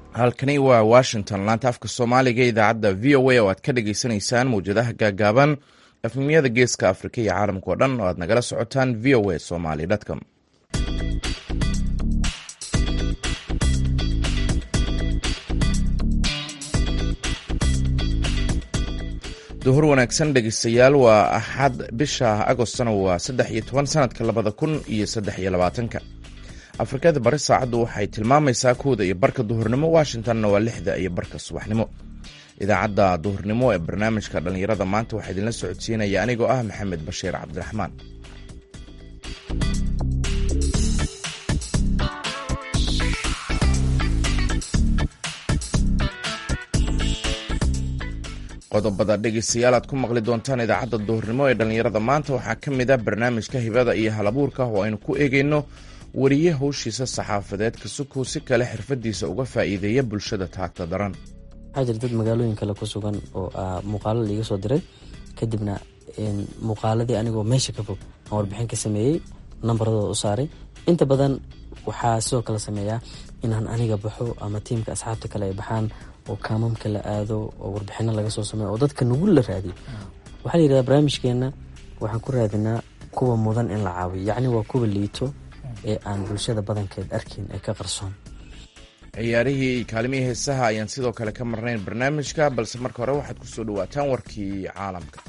halkani waa washington laanta afka soomaaliga idaacadda v o a oo aad ka dhagaysanaysaan mawjadaha gaagaaban efmiyada geeska afrika iyo caalamka oo dhan oo aad nagala socotaan v o a somaly com duhur wanaagsan dhegeystayaal waa axad bisha agostna waa saddex iyo toban sanadka labada kun iyo saddex iyo labaatanka afrikada bari saacaddu waxay tilmaamaysaa kowda iyo barka duhurnimo washingtonna waa lixda iyo barka subaxnimo idaacadda duhurnimo ee barnaamijka dhallinyarada maanta waxaa idinla socodsiinaya anigoo ah maxamed bashiir cabdiraxmaan qodobada dhegeystayaal aad ku maqli doontaan idaacadda duhurnimo ee dhallinyarada maanta waxaa ka mid a barnaamijka hibada iyo halabuurka oo aynu ku eegeyno wariye howshiisa saxaafadeed kasukow si kale xirfadiisa uga faa'iideeya bulshada taagta daran waxaa jira dad magaalooyin kale ku sugan oo muuqaalo liiga soo diray kadibna muuqaaladii anigoo meesha ka fog aan warbixin ka sameeyey nambaradooda u saaray inta badan waxaa sidoo kale sameeyaa inaan aniga baxo ama tiimka asxaabta kale ay baxaan oo kaamamka la aado oo warbixino laga soo sameeyo oo dadka nugul la raadiyo waxaa la yidhahdaa barnaamijkeenna waxaan ku raadinaa kuwa mudan in la caawiyo yacni waa kuwa liito ee aan bulshada badankeed arkin ee ka qarsoon ciyaarihii kaalimihii heesaha ayaan sidoo kale ka marnayn barnaamijka balse marka hore waxaad ku soo dhawaataan warkii caalamka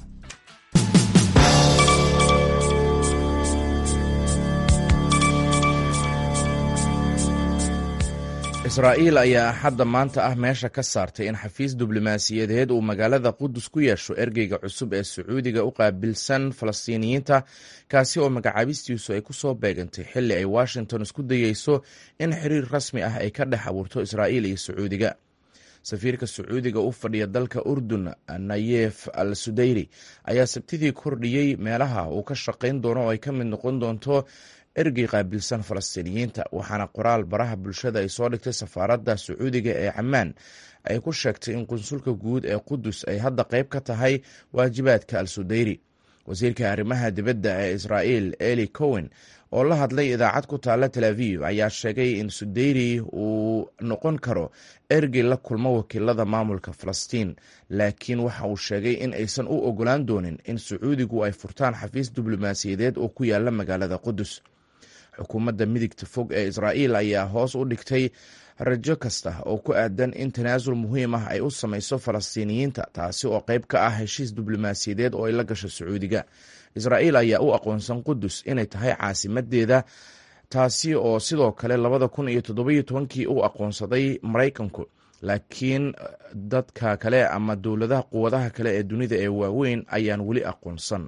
israa'iil ayaa axadda maanta ah meesha ka saartay in xafiis diblomaasiyadeed uu magaalada qudus ku yeesho ergeyga cusub ee sacuudiga u qaabilsan falastiiniyiinta kaasi oo magacaabistiisu ay ku soo beegantay xilli ay washington isku dayeyso in xiriir rasmi ah ay ka dhex abuurto israa'iil iyo sacuudiga safiirka sacuudiga u fadhiya dalka urdun nayef al sudayri ayaa sabtidii kordhiyey meelaha uu ka shaqayn doono oo ay ka mid noqon doonto ergey qaabilsan falastiiniyiinta waxaana qoraal baraha bulshada ay soo dhigtay safaaradda sacuudiga ee camaan ay ku sheegtay in qunsulka guud ee qudus ay hadda qayb ka tahay waajibaadka al sudayri wasiirka arrimaha dibadda ee israa'iil eli cowen oo la hadlay idaacad ku taalla tel aviv ayaa sheegay in sudayri uu noqon karo ergey la kulmo wakiilada maamulka falastiin laakiin waxa uu sheegay in aysan u ogolaan doonin in sacuudigu ay furtaan xafiis diblomaasiyadeed oo ku yaala magaalada qudus xukuumadda midigta fog ee israa'iil ayaa hoos u dhigtay rajo kasta oo ku aadan in tanaasul muhiim ah ay u samayso falastiiniyiinta taasi oo qayb ka ah heshiis diblomaasiyadeed oo ay la gasho sacuudiga israa'iil ayaa u aqoonsan qudus inay tahay caasimadeeda taasi oo sidoo kale labada kun iyo toddobiyo tobankii u aqoonsaday maraykanku laakiin dadka kale ama dowladaha quwadaha kale ee dunida ee waaweyn ayaan weli aqoonsan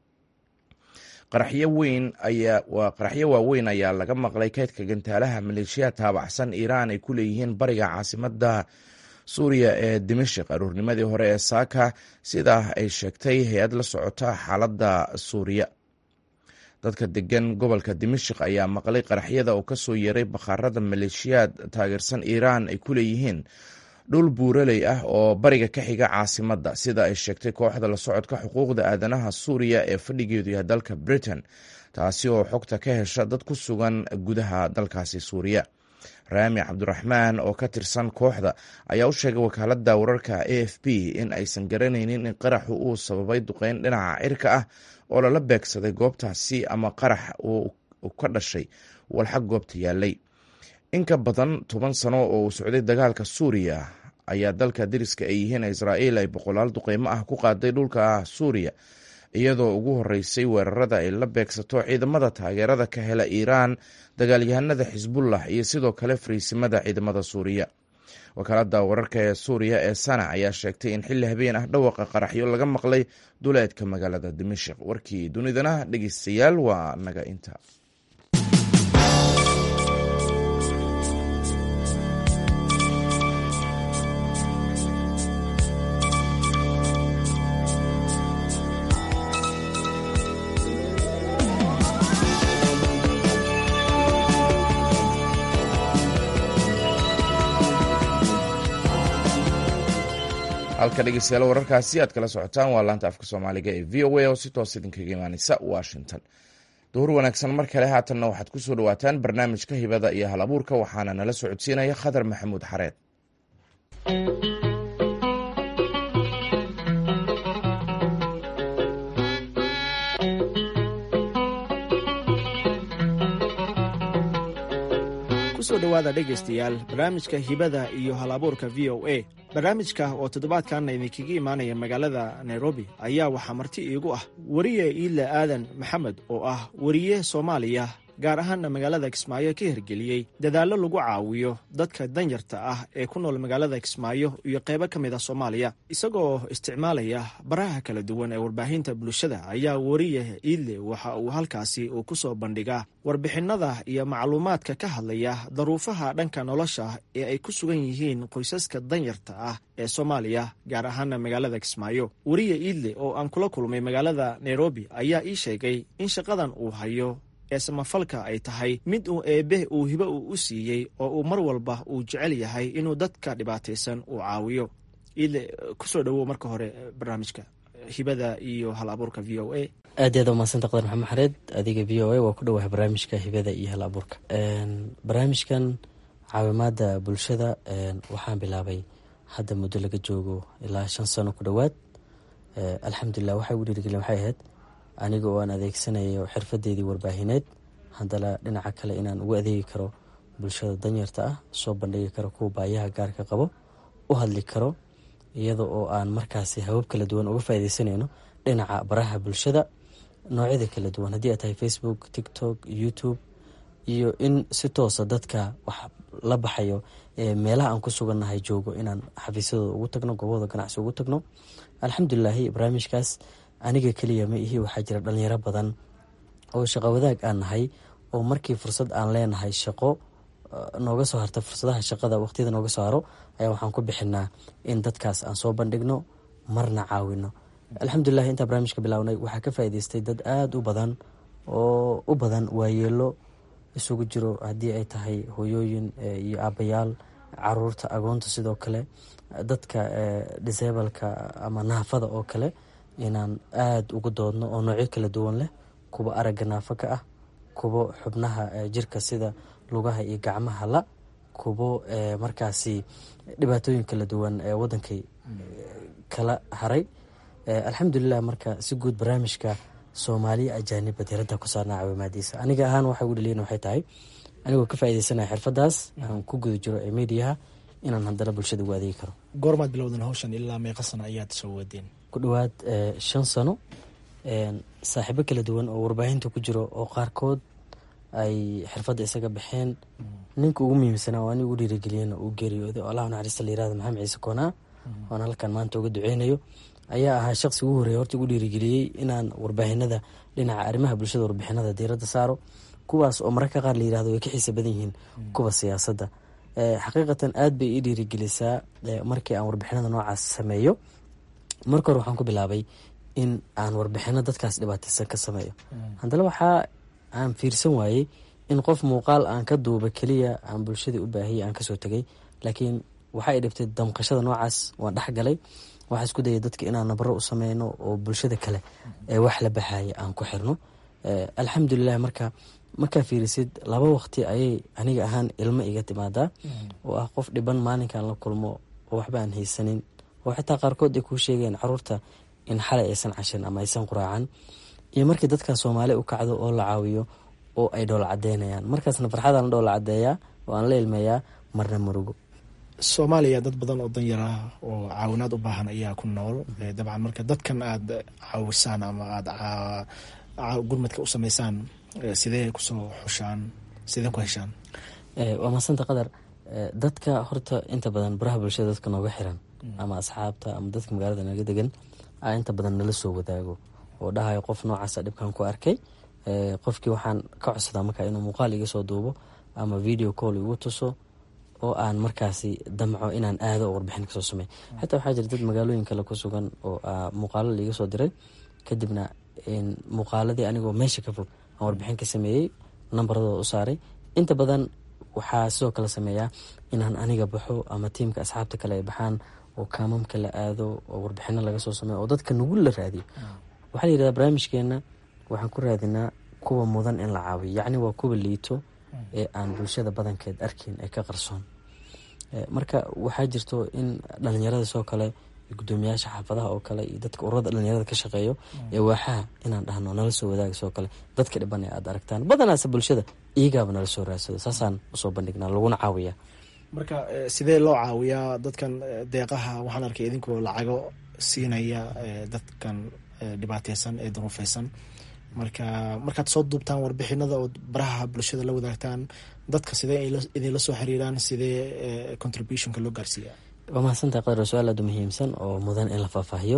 qaraxyo weyn ayaa waa qaraxyo waaweyn ayaa laga maqlay kaydka gantaalaha maleeshiyaha taabacsan iiraan ay ku leeyihiin bariga caasimada suuriya ee dimashik aruurnimadii hore ee saaka sidaa ay sheegtay hay-ad la socota xaaladda suuriya dadka degan gobolka dimashik ayaa maqlay qaraxyada oo kasoo yeeray bakhaarada maleeshiyaad taageersan iiraan ay ku leeyihiin dhul buuraley ah oo bariga ka xiga caasimadda sida ay sheegtay kooxda la socodka xuquuqda aadanaha suuriya ee fadhigeedu yahay dalka britain taasi oo xogta ka hesha dad ku sugan gudaha dalkaasi suuriya raami cabdiraxmaan oo ka tirsan kooxda ayaa u sheegay wakaaladda wararka a f b in aysan garanaynin in qaraxu uu sababay duqeyn dhinaca cirka ah oo lala beegsaday goobtaasi ama qarax uu ka dhashay walxag goobta yaalay in ka badan toban sano oo uu socday dagaalka suuriya ayaa dalka dariska ay yihiin israa'iil ay boqolaal duqeymo ah ku qaaday dhulka suuriya iyadoo ugu horeysay weerarada ay la beegsato ciidamada taageerada ka hela iiraan dagaalyahanada xisbullah iyo sidoo kale fariisimada ciidamada suuriya wakaalada wararka ee suuriya ee sana ayaa sheegtay in xilli habeen ah dhawaqa qaraxyo laga maqlay duleedka magaalada dimashik warkii dunidana dhegeystayaal waa naga inta halka dhegeystayaal wararkaasi aad kala socotaan waa laanta afka soomaaliga ee v o a oo si toos idinkaga imaaneysa washington duhur wanaagsan mar kale haatanna waxaad ku soo dhawaataan barnaamijka hibada iyo hal abuurka waxaana nala socodsiinaya khadar maxamuud xareed kusoo dhowaada dhegaystayaal barnaamijka hibada iyo hal abuurka v o a barnaamijka oo toddobaadkanna idinkaga imaanaya magaalada nairobi ayaa waxaa marti iigu ah weriye iidle aadan maxamed oo ah weriye soomaaliya gaar ahaanna magaalada kismaayo ka hirgeliyey dadaallo lagu caawiyo dadka danyarta ah ee ku nool magaalada kismaayo iyo qaybo ka mid ah soomaaliya isagoo isticmaalaya baraha kala duwan ee warbaahinta bulshada ayaa weriye iidle waxa uu halkaasi uu ku soo bandhigaa warbixinada iyo macluumaadka ka hadlaya daruufaha dhanka nolosha ee ay ku sugan yihiin qoysaska danyarta ah ee soomaaliya gaar ahaana magaalada kismaayo weriye iidle oo aan kula kulmay magaalada nairobi ayaa ii sheegay in shaqadan uu hayo ee samafalka ay tahay mid uu eebbe uu hibo uu u siiyey oo uu mar walba uu jecel yahay inuu dadka dhibaataysan uu caawiyo iidle kusoo dhowow marka hore barnaamijka hibada iyo hal abuurka v o a aad iyo aad umahadsanta qadar maxamed xareed adiga v o a waa ku dhowahay barnaamijka hibada iyo hal abuurka barnaamijkan caawimaada bulshada waxaan bilaabay hadda muddo laga joogo ilaa shan sano ku dhowaad alxamdulilah waxay ugu dhiirigeliyen waxay ahayd aniga oo aan adeegsanayo xirfadeydii warbaahineed haddana dhinaca kale inaan ugu adeegi karo bulshada danyarta ah soo bandhigi karo kuwa baayaha gaarka qabo u hadli karo iyada oo aan markaasi habab kala duwan uga faaideysanayno dhinaca baraha bulshada noocyada kala duwan haddii ay tahay facebook tiktok youtube iyo in si toosa dadka wax la baxayo meelaha aan ku sugannahay joogo inaan xafiisyadooda ugu tagno goobahooda ganacsi ugu tagno alxamdulilaahi barnaamijkaas aniga keliya ma ihi waxaa jira dhalinyaro badan oo shaqo wadaag aan nahay oo markii fursad aan leenahay shaqo nooga soo harta fursadaha shaqada waqtiyada nooga soo haro ayaa waxaan ku bixinaa in dadkaas aan soo bandhigno marna caawino alxamdulilah intaa barnaamijka bilaabnay waxaa ka faa'idaystay dad aada u badan oo u badan waayeelo isugu jiro haddii ay tahay hooyooyin iyo aabayaal caruurta agoonta sidoo kale dadka disableka ama naafada oo kale inaan aada ugu doodno oo noocyo kala duwan leh kuwa aragga naafo ka ah kuwo xubnaha jirka sida lugaha iyo gacmaha la kuwo markaasi dhibaatooyin kala duwan ee wadankay kala haray alxamdulilah marka si guud barnaamijka soomaaliya ajaaniba diradda ku saarnaa caawimaadiisa aniga ahaan waxa ugu dhaliyan waxay tahay anigoo ka faaideysanaya xirfadaas aan ku guda jiro ee mediaha inaan haddana bulshada ugu adeegi karo goormaad bilowdan hawshan ilaa meeqa sano ayaad soo wadeen ku dhowaad shan sano saaxiibo kala duwan oo warbaahinta ku jiro oo qaarkood ay xirfadda isaga baxeen ninka ugu muhiimsanaa oo ani ugu dhiirigeliyena uu geeriyooday oo allah naxariista la yirahdo maxamed ciise koonaa oon halkan maanta uga duceynayo ayaa ahaa shaqsi ugu horreeya horta ugu dhiirigeliyey inaan warbaahinada dhinaca arrimaha bulshada warbixinada diiradda saaro kuwaas oo mararka qaar la yirahdo way ka xiisa badan yihiin kuwa siyaasadda xaqiiqatan aad bay ii dhiirigelisaa markii aan warbixinada noocaas sameeyo marka hore waxaan ku bilaabay in aan warbixino dadkaas dhibaateysan ka sameeyo haddana waxaa aan fiirsan waayey in qof muuqaal aan ka duuba keliya aan bulshadii u baahiyay aan kasoo tegay laakiin waxa ay dhibtay damqashada noocaas waan dhexgalay waxaa isku dayay dadka inaan nabaro u sameyno oo bulshada kale ee wax la baxaya aan ku xirno alxamdulilah marka markaa fiirisid laba waqti ayay aniga ahaan ilmo iga timaadaa oo ah qof dhiban maalinkaan la kulmo oo waxba aan haysanin oo xitaa qaarkood ay kuu sheegeen caruurta in xalay aysan cashin ama aysan quraacan iyo markii dadkaa soomaali u kacdo oo la caawiyo oo ay dhoola cadeynayaan markaasna farxadaan la dhoola cadeeyaa oo aan la ilmeeyaa marna murugo soomaaliya dad badan oo danyar ah oo caawinaad u baahan ayaa ku nool dabcan marka dadkan aada caawisaan ama aada gurmadka u sameysaan sidee kusoo xushaan sidee ku heshaan waa maasanta qadar dadka horta inta badan baraha bulshada dadka nooga xiran ama asxaabta ama dadka magaalada naga degan a inta badan nala soo wadaago oo dhahayo qof noocaasa dhibkan ku arkay qofkii waxaan ka codsadaa markaa inuu muuqaal iga soo duubo ama video call igu tuso oo aan markaasi damco inaan aado oo warbixin kasoo samey xataa waxaa jira dad magaalooyin kale ku sugan oo muuqaalo laiga soo diray kadibna muuqaaladii anigoo meesha ka fog aan warbixin ka sameeyey nambaradooda u saaray inta badan waxaa sidoo kale sameeyaa inaan aniga baxo ama tiimka asxaabta kale ay baxaan oo kaamamka la aado oo warbixino laga soo sameeyo oo dadka nugul la raadiyo waxaa la yirahdaa barnaamijkeena waxaan ku raadinaa kuwa mudan in la caawiyo yacni waa kuwa liito ee aan bulshada badankeed arkin ee ka qarsoon marka waxaa jirto in dhalinyarada soo kale gudoomiyaasha xaafadaha oo kale iyo dadka ururada dhalinyarada ka shaqeeyo ee waaxaha inaan dhahno nala soo wadaaga soo kale dadka dhiban ee aad aragtaan badanaase bulshada iyagaaba nala soo raadsado saasaan usoo bandhignaa laguna caawiyaa marka sidee loo caawiyaa dadkan deeqaha waxaan arkay idinkoo lacago siinaya dadkan dhibaateysan ee duruufeysan marka markaad soo duubtaan warbixinada oo baraha bulshada la wadaagtaan dadka sidee idinla soo xiriiraan sidee contributionka loo gaarsiiya waa mahadsantahay qadar su-aal aada u muhiimsan oo mudan in la faahfaahiyo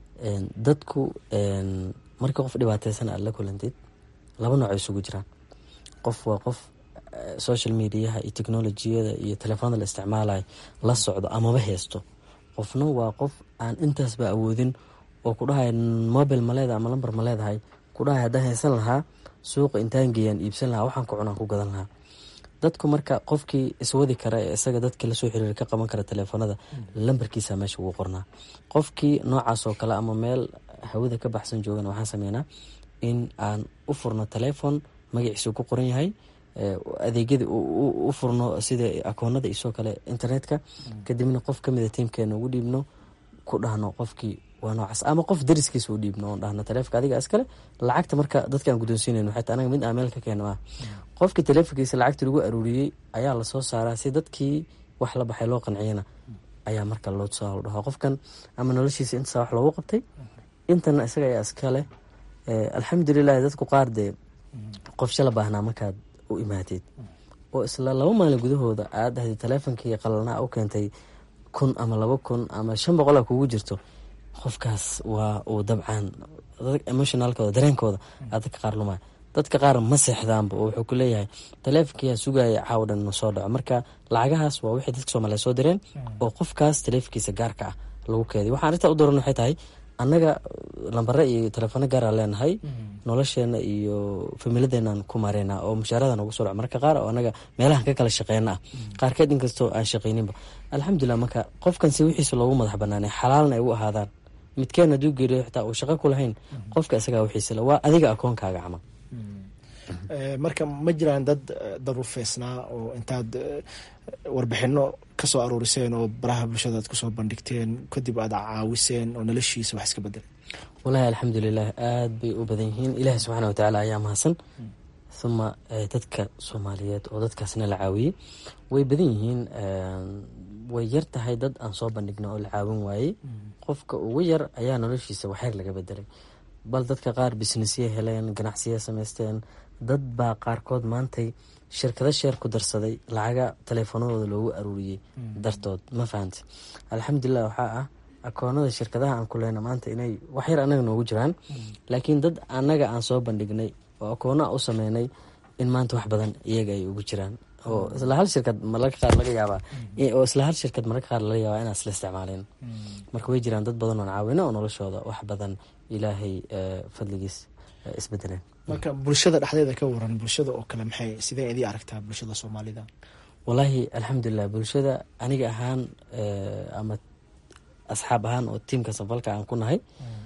dadku marka qof dhibaateysan aad la kulantid laba nooc isugu jiraan qof waa qof social mediaha iyo technolojiyada iyo telefoonada la isticmaalayo la socdo amaba heysto qofna waa qof aan intaasba awoodin oo ku dhahay mobile ma leedahay ama lamber ma leedahay ku dhahay haddaan haysan lahaa suuqa intaan geeyaan iibsan lahaa waxaan ku cunaan ku gadan lahaa dadku marka qofkii iswadi kara ee isaga dadka lasoo xiriira ka qaban kara telefoonada lambarkiisa meesha ugu qornaa qofkii noocaas oo kale ama meel hawada ka baxsan joogana waxaan sameynaa in aan u furno telefon magaciisu ku qoran yahay adeegyada u furno sida akoonada isoo kale internetka kadibna qof kamida tiimkeena ugu dhiibno ku dhahno qofkii waa noocaas ama qof dariskiisa u dhiibno oon dhahno taleefonka adiga iskale lacagta marka dadkaan guddoonsiinayno xataa anaga mid aan meel ka keeno ah qofkii taleefonkiisa lacagta lagu aruuriyey ayaa lasoo saaraa si dadkii wax la baxay loo qanciyana ayaa marka loo tusaa dhaho qofkan ama noloshiisa intasaa wax loogu qabtay intana isaga ayaa iskale alxamdulilahi dadku qaar dee qof shala baahnaa markaad u imaateed oo isla laba maalin gudahooda aad dhahday taleefonkii qalalnaa u keentay kun ama laba kun ama shan boqola kugu jirto qofkaas waa uu dabcan emotionalkooda dareenkooda aa dadka qaar lumaya dadka qaar ma seexdaanba oo wuxuu ku leeyahay taleefonkiyaa sugaya caawa dhan na soo dhaco marka lacagahaas waa wixii dadka soomaliya soo direen oo qofkaas taleefonkiisa gaarka ah lagu keediy waxaan arrintaa u dooran waxay tahay annaga lambare iyo telefono gaara leenahay nolosheena iyo familadeenaan ku mareynaa oo mushaaradan ugu soo dhaco marka qaar oo anaga meelahan ka kala shaqeyna ah qaarkeed inkastoo aan shaqeyninba alxamdulilah marka qofkan si wixiisa loogu madax banaanay xalaalna ay u ahaadaan midkeen hadduu geeriyo xitaa uu shaqo ku lahayn qofka isagaa wixiisale waa adiga akoonkaaga camal marka ma jiraan dad daruufeysnaa oo intaad warbixino kasoo aruuriseen oo baraha bulshada aad kusoo bandhigteen kadib aad caawiseen oo noloshiisa wax iska bedelay walahi alxamdulilah aada bay u badan yihiin ilaahi subxaana watacaala ayaa mahadsan uma dadka soomaaliyeed oo dadkaasna la caawiyey way badan yihiin way yar tahay dad aan soo bandhigna oo la caawin waayey qofka ugu yar ayaa noloshiisa waxyar laga bedelay bal dadka qaar businessya heleen ganacsiya samaysteen dad baa qaarkood maantay shirkado sheer ku darsaday lacaga taleefanadooda loogu aruuriyey dartood ma fahamte alxamdulilah waxaa ah akoonada shirkadaha aan ku leyna maanta inay waxyar annaga noogu jiraan laakiin dad annaga aan soo bandhignay oo akoonaa u sameynay in maanta wax badan iyaga ay ugu jiraan oo isla hal shirkad mararka qaar laga yaabaa oo isla hal shirkad mararka qaar laga yaabaa inaan isla isticmaaleen marka way jiraan dad badan oon caawino oo noloshooda wax badan ilaahay fadligiis isbedeleen marka bulshada dhexdeeda ka waran bulshada oo kale maxay sidee idii aragtaa bulshada soomaalida wallaahi alxamdulilah bulshada aniga ahaan ama asxaab ahaan oo tiimka safalka aan ku nahay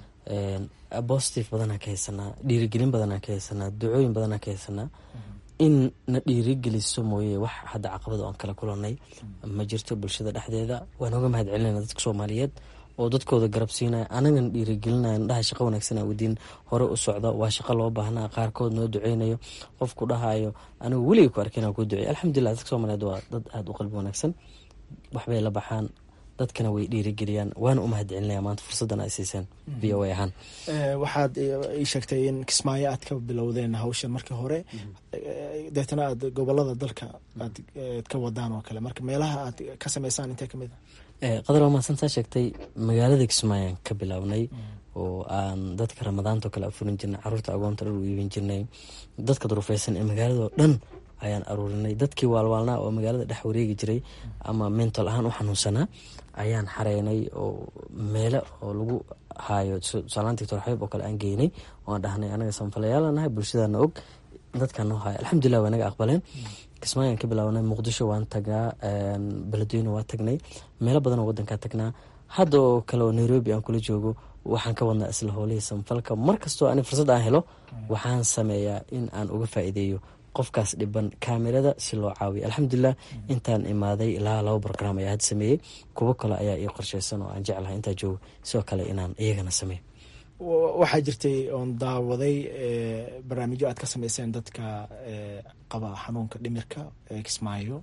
positive badanaa ka haysanaa dhiirigelin badanaa ka haysanaa ducooyin badanaa ka haysanaa in na dhiirigeliso mooye wax hadda caqabada oon kala kulanay ma jirto bulshada dhexdeeda waan oga mahad celinayna dadka soomaaliyeed oo dadkooda garab siinaya anagana dhiirigelinaya dhaha shaqo wanaagsan wadiin hore u socda waa shaqo loo baahnaa qaarkood noo duceynayo qofku dhahayo anigu weligay ku arkeen ku ducey alxamdulilah dadka soomaaliyeed waa dad aada u qalbi wanaagsan waxbay la baxaan dadkana way dhiirigeliyaan waana u mahad celinaya maanta fursaddan ay siiseen v o a ahaan waxaad ii sheegtay in kismaayo aad ka bilowdeen hawshan markii hore deetana aad gobolada dalka aad ka wadaan oo kale marka meelaha aad ka sameysaan intee kamid a qadar waa mahadsantaa sheegtay magaalada kismaayaan ka bilownay oo aan dadka ramadaanto kale afurin jirnay caruurta agoonta dhan u iibin jirnay dadka durufeysan ee magaaladao dhan ayaan aruurinay dadkii waalwaalnaa oo magaalada dhex wareegi jiray ama mental ahaan u xanuunsanaa ayaan xareynay oo meelo oo lagu haayo tusaalahaan doctor xabiib oo kale aan geynay oan dhahnay anaga sanfalayaala nahay bulshadaana og dadkaan noo haayo alxamdulilah waa naga aqbaleen kismaayaan ka bilaawnay muqdisho waan tagnaa beledweyne waa tagnay meelo badan oo wadankaa tagnaa hadda oo kale oo nairobi aan kula joogo waxaan ka wadnaa isla howlihii sanfalka mar kastoo ani fursad aan helo waxaan sameeyaa in aan uga faa'iideeyo qofkaas dhiban kaamirada si loo caawiyo alxamdulilah intaan imaaday ilaa laba brogram ayaa had sameeyey kuwo kale ayaa ii qorsheysan oo aan jeclahay intaa joogo sidoo kale inaan iyagana sameeyo waxaa jirtay oon daawaday barnaamijyo aad ka sameyseen dadka qaba xanuunka dhimirka kismaayo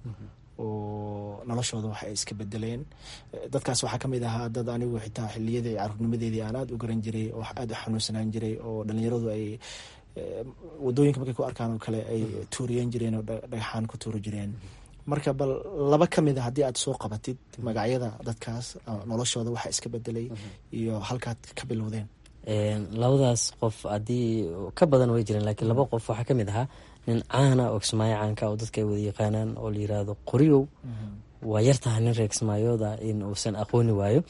oo noloshooda wax ay iska bedeleen dadkaas waxaa kamid ahaa dad anigu xitaa xiliyadii caruurnimadeedii aan aada u garan jiray oo aada u xanuunsanaan jiray oo dhalinyaradu ay wadooyinka markay ku arkaan oo kale ay tuuriyan jireen oo dhagaxaan ku tuuri jireen marka bal laba ka mid a haddii aad soo qabatid magacyada dadkaas noloshooda waxa iska bedelay iyo halkaad ka bilowdeen labadaas qof haddii ka badan way jireen laakiin laba qof waxaa ka mid ahaa nin caana oo kismaayo caanka oo dadka ay wada yaqaanaan oo la yiraahdo qoriyow waa yartahay nin reer kismaayooda in uusan aqooni waayo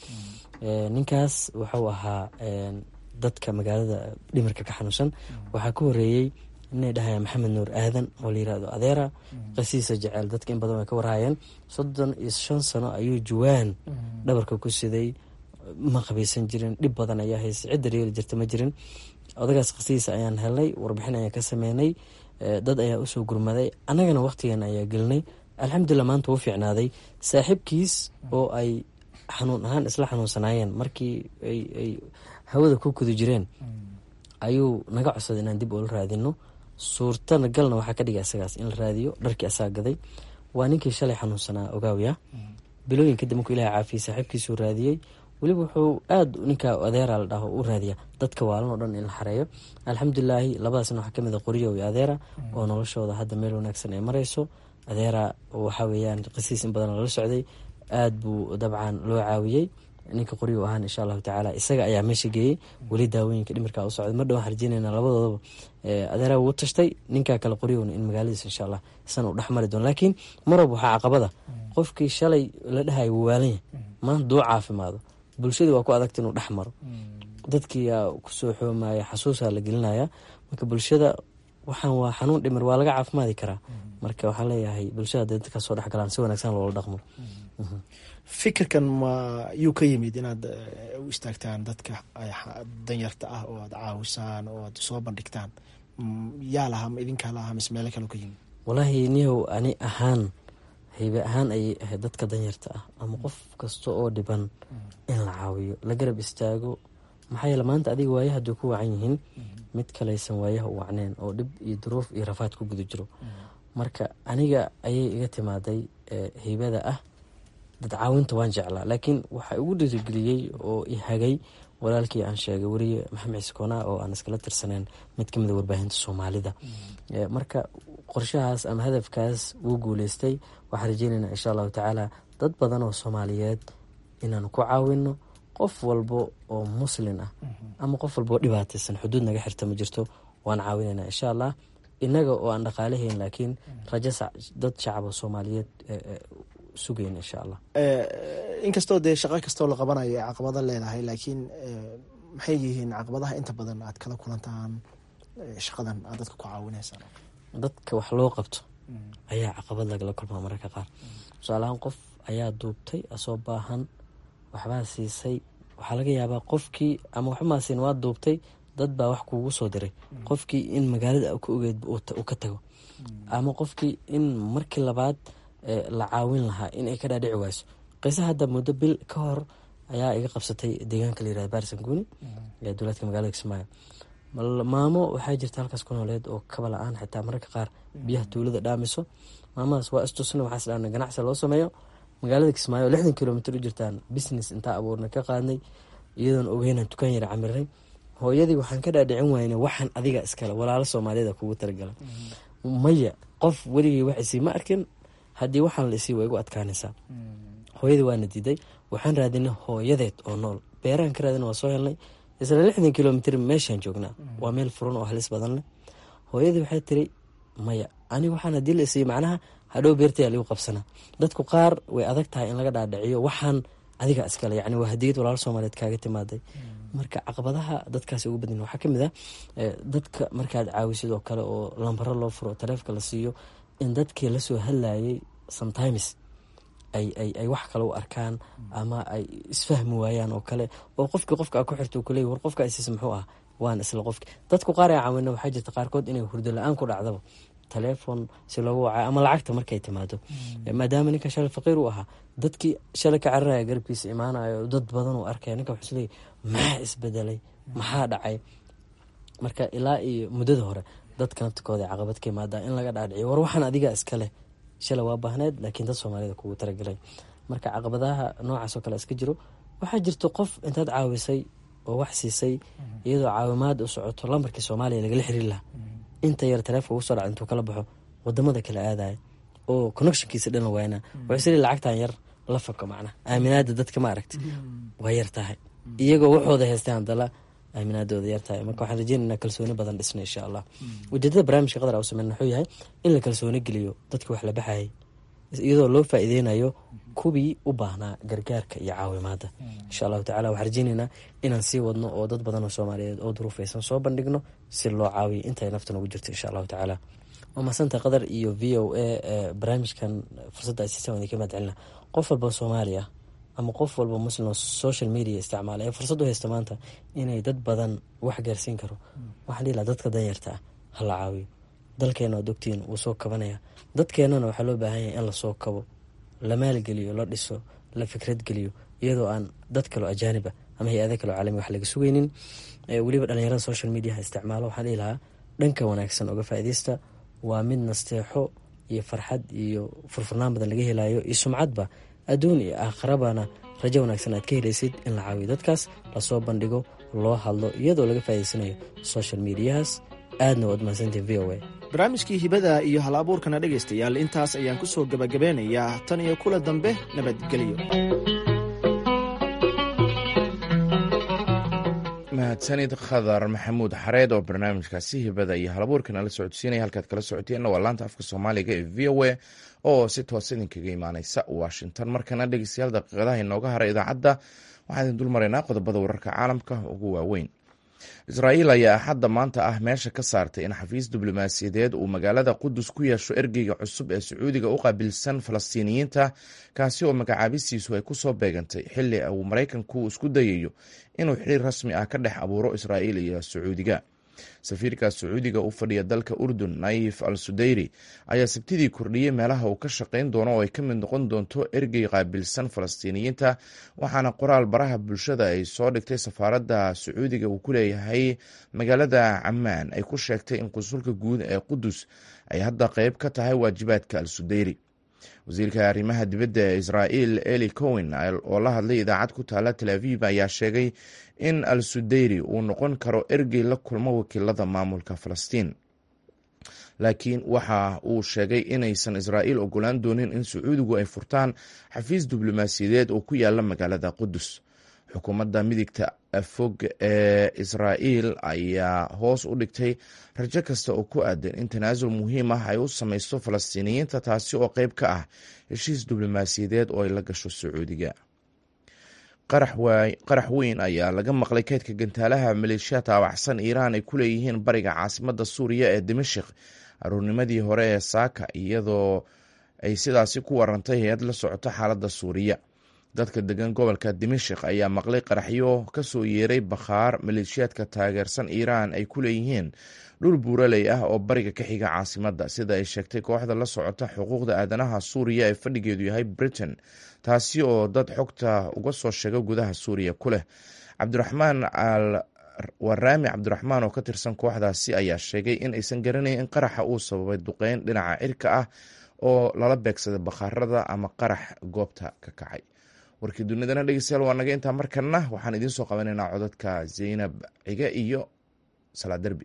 ninkaas wuxuu ahaa dadka magaalada dhimirka ka xanuunsan waxaa ka horeeyey inay dhahayaan maxamed nuur aadan oo la yirahdo adeera qasiisa jeceel dadka in badan way ka warhayeen soddon iyo shan sano ayuu juwaan dhabarka ku siday ma qabaysan jirin dhib badan ayaa haysa cidda reeri jirta ma jirin odagaas qasiisa ayaan helnay warbixin ayaan ka sameynay dad ayaa usoo gurmaday annagana waqtigan ayaa gelinay alxamdulilah maanta wuu fiicnaaday saaxiibkiis oo ay xanuun ahaan isla xanuunsanaayeen markii ay hawada ku kudu jireen ayuu naga codsaday inaan dib oola raadino suurtana galna waxaa ka dhigay isagaas in la raadiyo dharkii asaga gaday waa ninkii shalay xanuunsanaa ogaawya bilooyin kadib markuu ilaha caafiyey saaxiibkiisuu raadiyey weliba wuxuu aada ninkaa adeera la dhaho u raadiya dadka waalan oo dhan in la xareeyo alxamdulilaahi labadaasna waxaa kamid a qoriyo iyo adeera oo noloshooda hadda meel wanaagsan ay mareyso adeera waxaa weeyaan qisiis in badan lala socday aada buu dabcan loo caawiyey ninka qoryo ahaan insha allahu tacaala isaga ayaa meesha geeyey weli daawooyinka dhimirka u socday mar dhan waxaan rajeynayna labadoodaba adeeraa wuu tashtay ninkaa kale qoryowna in magaaladiisa insha allah isana u dhexmari doono laakiin marwab waxaa caqabada qofkii shalay la dhahayo wuu waalan yahay maanta duu caafimaado bulshadii waa ku adagta inuu dhex maro dadkiiyaa kusoo xoomaya xasuusaa la gelinaya marka bulshada waxaan waa xanuun dhimir waa laga caafimaadi karaa marka waxaan leeyahay bulshada hadday dadka soo dhexgalaan si wanaagsan loola dhaqmo fikirkan ma yuu ka yimid inaad u istaagtaan dadka danyarta ah oo aad caawisaan oo aad soo bandhigtaan yaa lahaa ma idinkaa lahaa mise meelo kale ka yimid walaahi niyow ani ahaan haybe ahaan ayay ahayd dadka danyarta ah ama qof kasta oo dhiban in la caawiyo la garab istaago maxaa yeele maanta adiga waayaha haday ku wacan yihiin mid kalaysan waayaha u wacneen oo dhib iyo duruuf iyo rafaad ku guda jiro marka aniga ayay iga timaaday haybada ah dad caawinta waan jeclaa laakiin waxaa igu dhiirigeliyey oo i hagay walaalkii aan sheegay weriye maxamed ciise koonaa oo aan iskala tirsaneen mid kamid a warbaahinta soomaalida marka qorshahaas ama hadafkaas wuu guuleystay waxaan rajeynaynaa insha allahu tacaala dad badan oo soomaaliyeed inaan ku caawino qof walbo oo muslin ah ama qof walba oo dhibaataysan xuduud naga xirta ma jirto waan caawinaynaa insha allah inaga oo aan dhaqaalahayn laakiin rajo dad shacaba soomaaliyeed sugayn insha allah inkastoo dee shaqo kastoo la qabanayo ay caqabado leedahay laakiin maxay yihiin caqabadaha inta badan aad kala kulantaan shaqadan aad dadka ku caawinaysaan dadka wax loo qabto ayaa caqabad lagala kulmaa mararka qaar tusaalahaan qof ayaa duubtay asoo baahan waxbaa siisay waxaa laga yaabaa qofkii ama waxbamaasin waa duubtay dad baa wax kuugu soo diray qofkii in magaalada ka ogeed uu ka tago ama qofkii in markii labaad la caawin lahaa in ay ka dhaadhici wayso qiisa hadda muddo bil ka hor ayaa iga qabsatay deegaanka layirahda baarsanguuni ee dowlaadka magaalada kismaayo maamo waxaa jirta halkaas ku nooleed oo kaba la-aan xitaa mararka qaar biyaha tuulada dhaamiso maamadaas waa istusna waxaas dhaana ganacsi loo sameeyo magaalada kismaayo oo lixdan kilomitr u jirtaan business intaa abuurna ka qaadnay iyadoon ogeynan tukaan yara camiray hooyadii waxaan ka dhaadhicin wayne waxaan adiga iskale walaalo soomaaliyada kugu talagalay maya qof weligii wax isii ma arkin haddii waxaan la isii waa igu adkaanaysaa hooyadii waana diiday waxaan raadinay hooyadeed oo nool beerahan ka raadina waa soo helnay isla lixdan kilomitr meeshaan joognaa waa meel furan oo halis badan leh hooyadii waxay tiri maya aniga waxaan hadii la isiiy macnaha hadhow beertayaa ligu qabsanaa dadku qaar way adag tahay in laga dhaadhiciyo waxaan adiga iskale yani waa hadiyad walaalo soomaaliyeed kaaga timaaday marka caqabadaha dadkaasi ugu badan waxaa kamid ah dadka markaad caawisid oo kale oo lambaro loo furo taleefka la siiyo in dadkii lasoo hadlayay sometimes ay wax kale u arkaan ama ay isfahmi waayaan oo kale oo qofkii qofka ku xirto kuley war qofka isiis muxuu ah waan isla qofki dadku qaar ee caawina waxaa jirta qaarkood inay hurdo la-aan ku dhacdaba taleefon si loogu wacayo ama lacagta markay timaado maadaama ninka shalay faqiir u ahaa dadkii shalay ka cararaya garabkiisa imaanayo dad badan uu arkaya ninka wuxuu isleeyahy maxaa isbedelay maxaa dhacay marka ilaa iyo muddada hore dadka naftikooda caqabad ka imaadaa in laga dhaadhiciyo war waxaan adiga iska leh shalay waa baahneed laakiin dad soomaalida kugu talagalay marka caqabadaha noocaasoo kale iska jiro waxaa jirto qof intaad caawisay oo wax siisay iyadoo caawimaad u socoto lambarkii soomaaliya lagala xiriir lahaa inta yar taleefon ugu soo dhaca intuu kala baxo wadamada kala aadaya oo connectionkiisa dhan la waayna wuxuu isli lacagtan yar la fako macna aaminaada dadka ma aragti waa yar tahay iyagoo waxooda haystaan hadala aaminaadooda yar tahay marka waxaan rajeynayna kalsooni badan dhisna insha allah ujeedada barnaamijka qadar u sameyn wuxuu yahay in la kalsooni geliyo dadka wax la baxayay iyadoo loo faa-ideynayo kuwii u baahnaa gargaarka iyo caawimaada insha allahu tacala waxaan rajeyneynaa inaan sii wadno oo dad badan oo soomaaliyeed oo duruufaysan soo bandhigno si loo caawiyo intay nafta nagu jirto insha allahu tacaala waa mahasanta qadar iyo v o a barnaamijkan fursadda aysiisan idinka mahad celina qof walba soomaali ah ama qof walba muslim oo social media isticmaala ee fursad u haysta maanta inay dad badan wax gaarsiin karo waxaan dhihi laha dadka danyarta ah ha la caawiyo dalkeena waad ogtiin wuu soo kabanaya dadkeenana waxaa loo baahan yahay in lasoo kabo la maalgeliyo la dhiso la fikrad geliyo iyadoo aan dad kaloo ajaaniba ama hay-ada kaloo caalami wax laga sugeynin weliba dhalinyarada social mediaha isticmaalo waxaan dhihi lahaa dhanka wanaagsan oga faa-ideysta waa mid nasteexo iyo farxad iyo furfurnaan badan laga helayo iyo sumcadba adduun iyo aakharabana rajo wanaagsan aad ka helaysid in la caawiyo dadkaas lasoo bandhigo loo hadlo iyadoo laga faa'idaysanayo social mediahaas aadna waad mahadsantiin v o a barnaamijkii hibada iyo hal abuurkana dhegaystayaal intaas ayaan ku soo gebagabeynayaa tan iyo kula dambe nabadgelyo mahadsanid khadar maxamuud xareed oo barnaamijkaasi hibada iyo halabuurka nala socodsiinaya halkaad kala socoteenna waa laanta afka soomaaliga ee v o a oo si toos idinkaga imaaneysa washington markana dhegeystayaal daqiiqadaha inooga haray idaacadda waxaan idin dul maraynaa qodobada wararka caalamka ugu waaweyn israa'iil ayaa axadda maanta ah meesha ka saartay in xafiis diblomaasiyadeed uu magaalada qudus ku yeesho ergeyga cusub ee sacuudiga u qaabilsan falastiiniyiinta kaasi oo magacaabistiisu ay kusoo beegantay xili uu maraykanku isku dayayo inuu xiriir rasmi ah ka dhex abuuro israa'iil iyo sacuudiga safiirka sacuudiga u fadhiya dalka urdun naif al sudayri ayaa sabtidii kordhiyey meelaha uu ka shaqayn doono oo ay ka mid noqon doonto ergey qaabilsan falastiiniyiinta waxaana qoraal baraha bulshada ay soo dhigtay safaaradda sacuudiga uu ku leeyahay magaalada camaan ay ku sheegtay in qusulka guud ee qudus ay hadda qeyb ka tahay waajibaadka al sudayri wasiirka arrimaha dibadda ee israa'iil eli cowen oo la hadlay idaacad ku taala tel aviv ayaa sheegay in al sudayri uu noqon karo ergey la kulmo wakiilada maamulka falastiin laakiin waxa uu sheegay inaysan israa'iil ogolaan doonin in sacuudigu ay furtaan xafiis diblomaasiyadeed oo ku yaala magaalada qudus xukuumadda midigta fog ee israa'iil ayaa hoos u dhigtay rajo kasta oo ku aadan in tanaasul muhiim ah ay u samaysto falastiiniyiinta taasi oo qeyb ka ah heshiis diblomaasiyadeed oo ay la gasho sacuudiga qarax weyn ayaa laga maqlay kaydka gantaalaha maleeshiya taawacsan iiraan ay ku leeyihiin bariga caasimadda suuriya ee dimashik aruurnimadii hore ee saaka iyadoo ay sidaasi ku warantay hay-ad la socoto xaaladda suuriya dadka degan gobolka dimashik ayaa maqlay qaraxyo kasoo yeeray bakhaar maleeshiyaadka taageersan iiraan ay ku leeyihiin dhul buuraley ah oo bariga ka xiga caasimadda sida ay sheegtay kooxda la socota xuquuqda aadanaha suuriya ee fadhigeedu yahay britain taasi oo dad xogta uga soo sheega gudaha suuriya ku leh cabdiraxmaan al waraami cabdiraxmaan oo ka tirsan kooxdaasi ayaa sheegay in aysan garanayn in qaraxa uu sababay duqeyn dhinaca cirka ah oo lala beegsaday bakhaarada ama qarax goobta ka kacay warkii dunidana dhegeystayaal waa naga intaa markana waxaan idiin soo qabanaynaa codadka zaynab cige iyo salaa derbi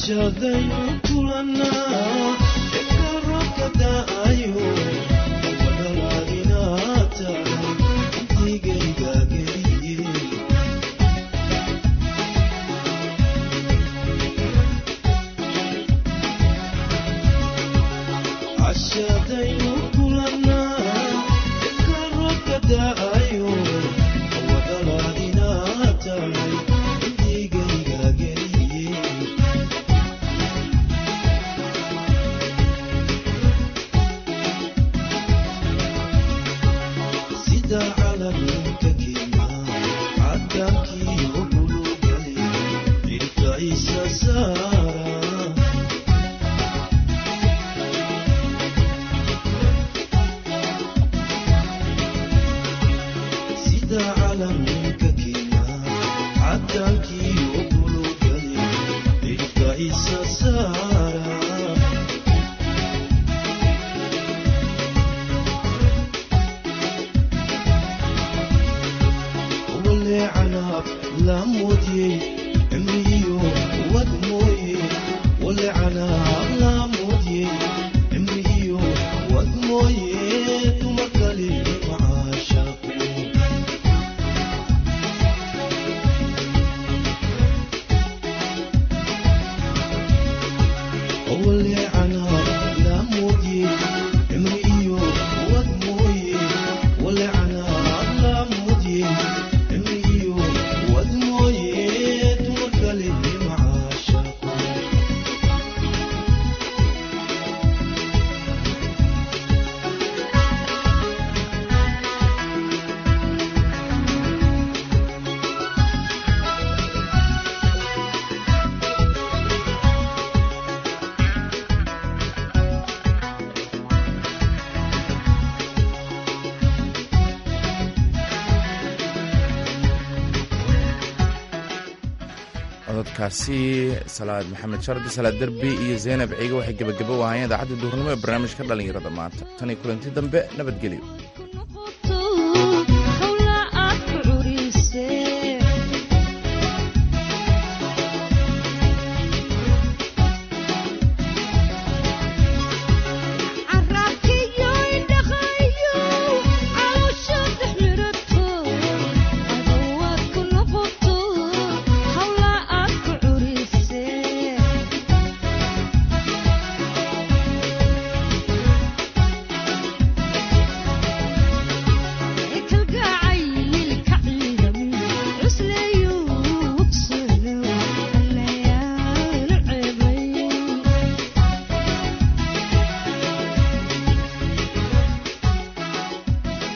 cododkaasi salaad maxamed shardi salaad derbi iyo zaynab ciige waxay gebagabo u ahaayeen idaacadda duhurnimo ee barnaamijka dhallinyarada maanta tan iyo kulanti dambe nabadgelyo